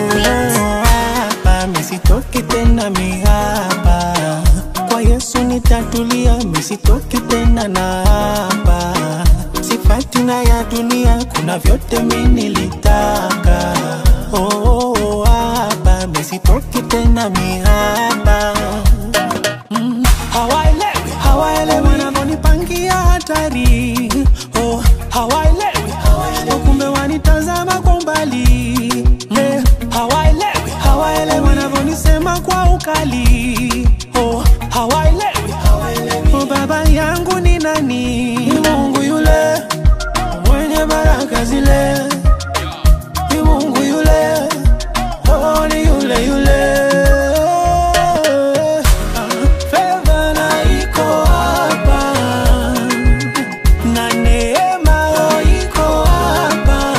beat. hapa misitoki tena mihapa kwa yesu nitatulia misitoki tena na hapa sifati na ya dunia kuna vyote minilitaka oh, oh, oh, hapa misitoki tena mihapa mm, hawaelewi hawaelewi wanavyonipangia hatari oh, hawaelewi oh, kumbe wanitazama kwa umbali eh, hawaelewi hawaelewi wanavyonisema kwa ukali oh, hawaelewi oh, baba yangu ni nani ni mungu yule mwenye baraka zile ni mungu yule oh, ni yule yule Ah, fedha na iko hapa na neema oh, iko hapa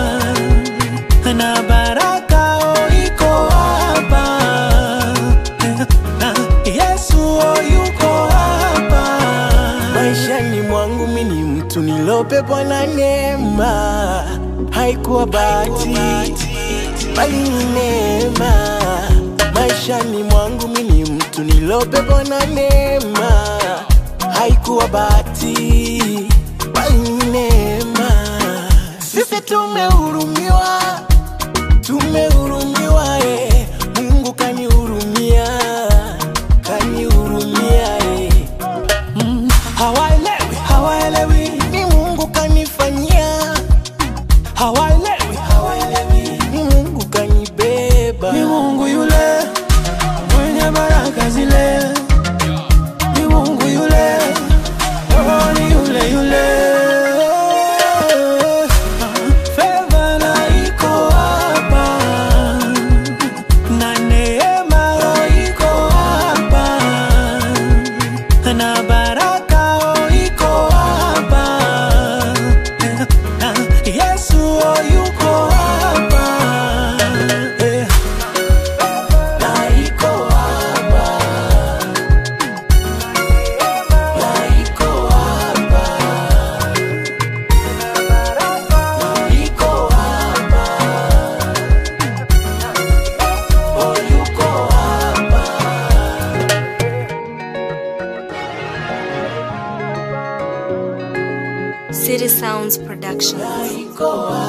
na baraka oh, iko hapa na Yesu oh, yuko hapa maishani mwangu mi ni mtu nilopepwa na neema haikuwa bahati bali ni neema maishani mwangu mi ni mtu nilopepwa na neema haikuwa bahati bali ni neema sisi tumehurumiwa tumehurumiwa eh. mungu kanihurumia kanihurumia eh. Mm, hawaelewi hawaelewi ni mungu kanifanyia hawaelewi hawaelewi ni mungu kanibeba ni Mungu yule mwenye baraka zile, ni Mungu yule, oh, ni yule yule. Fedha na iko hapa na neema oh, iko hapa na baraka oh, iko hapa na Yesu oh, yuko hapa eh. na iko hapa na iko hapa na iko hapa oh yuko hapa City Sounds Production. iko hapa